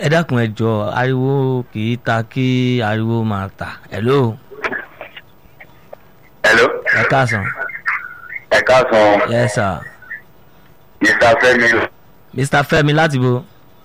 ẹ dákun ẹ jọ ariwo kì í ta kí ariwo máa ta hello hello ẹ káàsán ẹ káàsán yes sir mr fẹmi mr fẹmi láti bo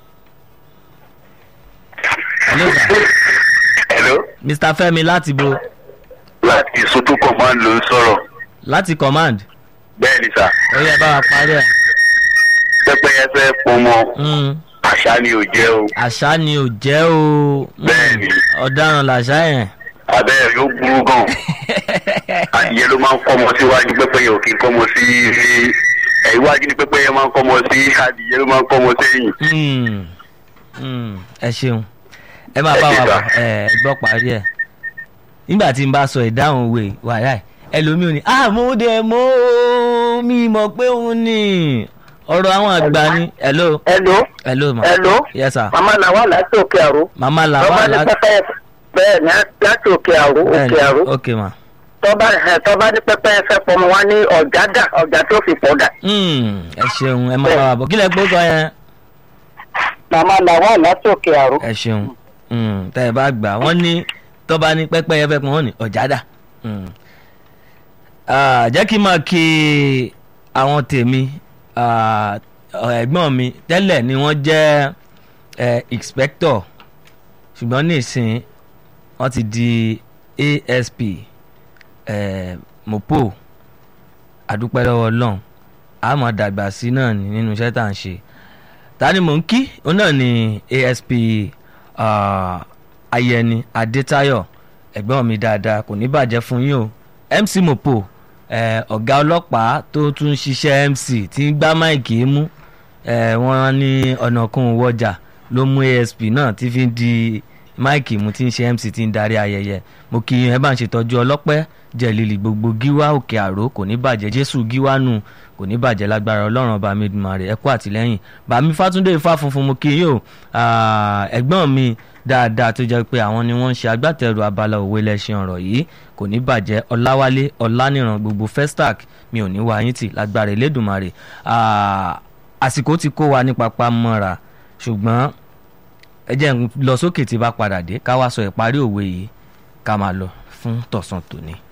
hello sir hello mr fẹmi láti bo láti soto command ló ń sọ̀rọ̀ láti command bẹ́ẹ̀ ni sà ó yẹ bá wa parí ẹ pẹ́pẹ́yẹ fẹ́ pọnmọ Mm, àṣà ni ò jẹ́ o àṣà ni ò jẹ́ o Mm, Bẹ́ẹ̀ni. ọ̀daràn làṣà yẹn abẹ́rẹ́ yóò burú gan adìyẹ ló máa ń kọ́mọ síwájú pẹ́pẹ́yẹ ò kí ń kọ́mọ sí ẹ̀ iwájú ni pẹ́pẹ́yẹ máa ń kọ́mọ sí adìyẹ ló máa ń kọ́mọ sẹ́yìn Mm, mm, ẹ ṣeun ẹ máa bá Ẹ ṣé wa bọ̀ sà. ẹ ẹ gbọ́ parí ẹ̀ nígbà tí n bá sọ ìdáhùn òwe wàhálà ẹ̀ ẹlòmíì ò ní àmúdẹ mọ́ mi mọ̀ pé òun ni ọ̀rọ̀ àwọn àgbà ni hello hello hello ma hello yes sir mama làwọn láti òkè àrò mama la tọ́ba wà ní láti pẹ́pẹ́ bẹ́ẹ̀ ni láti òkè àrò òkè àrò ok ma tọ́ba ẹ̀ tọ́ba ní pẹ́pẹ́ fẹ́ pọnmọ wá ní ọ̀já dà ọ̀já tó fi pọ̀ dà. Mm, ẹ ṣeun ẹ máa bá wa bọ̀ kílẹ̀ gbó sọ yẹn mama làwọn láti òkè àrò. ẹ ṣeun Mm, tẹ́ ẹ bá gbà wọ́n ní tọ́ba ní pẹ́pẹ́yẹ fẹ́ pọ́n wọ́n ní ọ̀jádà Mm. Ah, jẹ́ kí n máa kí àwọn tèmi ah, ẹ̀gbọ́n mi tẹ́lẹ̀ ni wọ́n jẹ́ eh, inspector ṣùgbọ́n nísìn wọ́n ti di asp eh, mopo àdúpẹ́ lọ́wọ́ ọlọ́run a máa dàgbà sí náà ní nínú iṣẹ́ tá à ń ṣe ta ni mò ń kí òun náà ni asp ah, ayẹni adétayọ ẹ̀gbọ́n mi dáadáa kò ní bàjẹ́ fún yín o mc mopo eh, ọ̀gá ọlọ́pàá tó tún ṣiṣẹ́ mc tí ń gbá máìkì mú eh, wọ́n ní ọ̀nàkùn wọjà ló mú asp náà tí fi ń di máìkì mú tí ń ṣe mc tí ń darí ayẹyẹ mo kí yín ẹ bá ń ṣètọ́jú ọlọ́pẹ́ jẹ̀lìlì gbogbo gíwá òkè àró kò ní bàjẹ́ jésù gíwá nù kò ní bàjẹ́ lágbára ọlọ́run ọba mi dùnmọ̀ rẹ̀ ẹ kú àtìlẹ́yìn bàmí fátúndé ifá funfun mo kí yín o Ah, ẹ̀gbọ́n mi dáadáa tó jẹ́ pé àwọn ni wọ́n ń ṣe agbátẹrù abala òwe lẹ́sìn ọ̀rọ̀ yìí kò ní bàjẹ́ ọláwálé ọláníran gbogbo festac mi ò ní wá yín tì lágbára elédùnmarè Ah, àsìkò ti kó wa ní papá mọ́ra ṣùgbọ́n ẹ jẹ́ n lọ sókè tí bá padà dé ká wá sọ ìparí òwe yìí ká máa lọ fún tọ̀sán tòní.